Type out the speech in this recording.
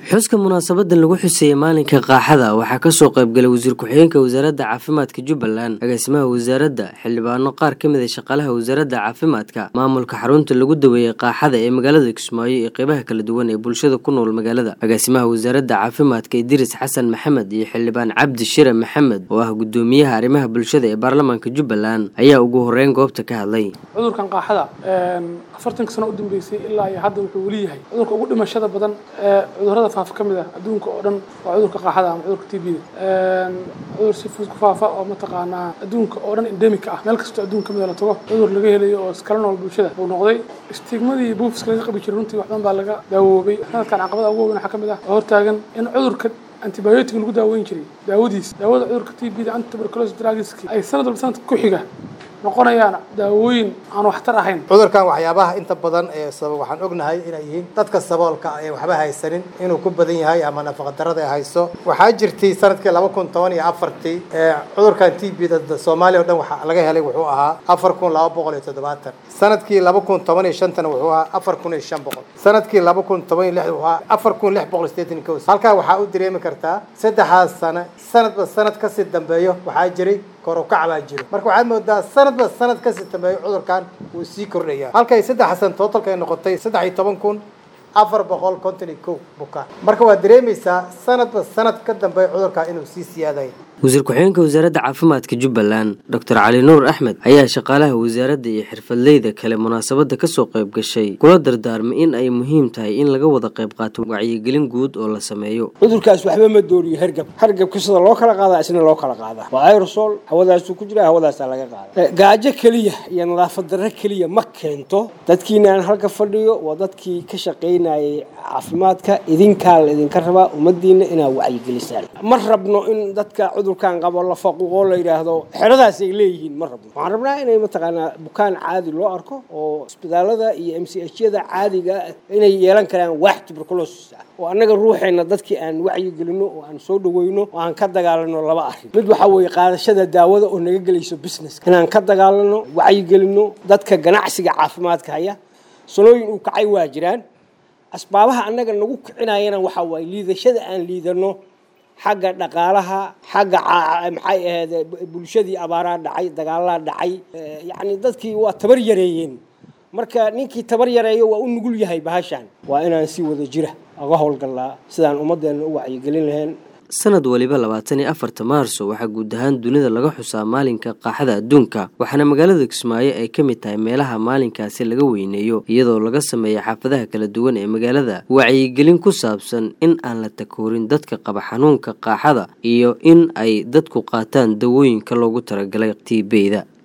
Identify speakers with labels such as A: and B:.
A: xuska munaasabadan lagu xuseeyey maalinka qaaxada waxaa kasoo qaybgalay wasiir ku-xigeenka wasaaradda caafimaadka jubbaland agaasimaha wasaaradda xildhibaano qaar ka mid a shaqaalaha wasaaradda caafimaadka maamulka xarunta lagu daweeyey qaaxada ee magaalada kismaayo iyo qeybaha kala duwan ee bulshada ku nool magaalada agaasimaha wasaaradda caafimaadka idriis xasan maxamed iyo xildhibaan cabdi shire maxamed oo ah gudoomiyaha arrimaha bulshada ee baarlamaanka jubbaland ayaa ugu horeyn goobta ka hadlay
B: cudurkan qaaxada afartanka sano u dambeysay ilaa iyo hadda wuxuu weli yahay cudurka ugu dhimashada badan ee cudurrada faafa ka mid ah adduunka oo dhan waa cudurka qaaxada ama cudurka t b da cudur si fudud ku faafa oo mataqaanaa adduunka oo dhan endemika ah meel kastoo adduunka kamid a la tago cudur laga helayo oo iskala nool bulshada buu noqday stigmadii buufiska laga qabi jiray runtii wax badan baa laga daawoobay sanadkan caqabada ugu weyn waxaa ka mid ah oo hortaagan in cudurka antibiotic lagu daaweyn jiray daawadiis daawada cudurka t b da antituberculosis drugiski ay sanad walba sanadka ku xiga noqonayaan daawooyin aan waxtar ahayn
C: cudurkan waxyaabaha inta badan ee sabab waxaan ognahay inay yihiin dadka saboolka ee waxba haysanin inuu ku badan yahay ama nafaqadarada ay hayso waxaa jirtay sanadkii laba kun toban iyo afartii ee cudurkan t b da soomaaliya o dhan waxaa laga helay wuxuu ahaa afar kun laba boqol iyo toddobaatan sanadkii laba kun toban iyo shantana wuxuu ahaa afar kun iyo shan boqol sanadkii laba kun toban iyo lix wuxuu ahaa afar kun lix boqol sideetan iyo kow halkaa waxaa u dareemi kartaa saddexaas sano sanadba sanad kasii dambeeyo waxaa jiray korukac baa jiro marka waxaad moodaa sanadba sanad kasii dambeeyo cudurkan wuu sii kordhaya halkay saddex san tootalka ay noqotay saddex iyo toban kun afar boqol konton iyo kow bukaan marka waad dareemaysaa sanadba sanad ka dambeeya cudurkan inuu sii siyaadayo
A: wasiir ku-xigeenka wasaaradda caafimaadka jubbaland doctor cali nuur axmed ayaa shaqaalaha wasaaradda iyo xirfadleyda kale munaasabadda kasoo qayb gashay kula dardaarmay in ay muhiim tahay in laga wada qayb qaato wacyigelin guud oo la sameeyo
D: cudurkaas waxba ma dooriyo hergab hargabka sida loo kala qaadaa isna loo kala qaadaa waa aerosol hawadaasuu ku jira hawadaasaa laga qaada gaajo keliya iyo nadaafad darro keliya ma keento dadkiina aan halka fadhiyo waa dadkii ka shaqaynayay caafimaadka idinkaa la idinka rabaa ummadiina inaad wacyigelisaan ma rabno in dadka cudurkan qabo la faquuqoo la yidhaahdo xeradaas ay leeyihiin ma rabno waxaan rabnaa inay mataqaanaa bukaan caadi loo arko oo isbitaalada iyo m c h yada caadiga inay yeelan karaan waax tuberculosis ah oo annaga ruuxeenna dadkii aan wacyi gelino oo aan soo dhaweyno oo aan ka dagaalano laba arrin mid waxaa weeye qaadashada daawada oo naga gelayso business inaan ka dagaalano wacyi gelino dadka ganacsiga caafimaadka haya sanooyin uu kacay waa jiraan asbaabaha annaga nagu kicinayana waxaa waaye liidashada aan liidano xagga dhaqaalaha xagga maxay ahayd bulshadii abaaraa dhacay dagaalaa dhacay yacni dadkii waa tabar yareeyeen marka ninkii tabar yareeyo waa u nugul yahay bahashan waa inaan si wada jira uga howlgallaa sidaan ummaddeena u wacyigelin lahayn
A: sanad waliba labaatan iyo afarta maarso waxaa guud ahaan dunida laga xusaa maalinka qaaxada adduunka waxaana magaalada kismaayo ay ka mid tahay meelaha maalinkaasi laga weyneeyo iyadoo laga sameeya xaafadaha kala duwan ee magaalada wacyigelin ku saabsan in aan la takoorin dadka qaba xanuunka qaaxada iyo in ay dadku qaataan dawooyinka loogu talagalay tiibeyda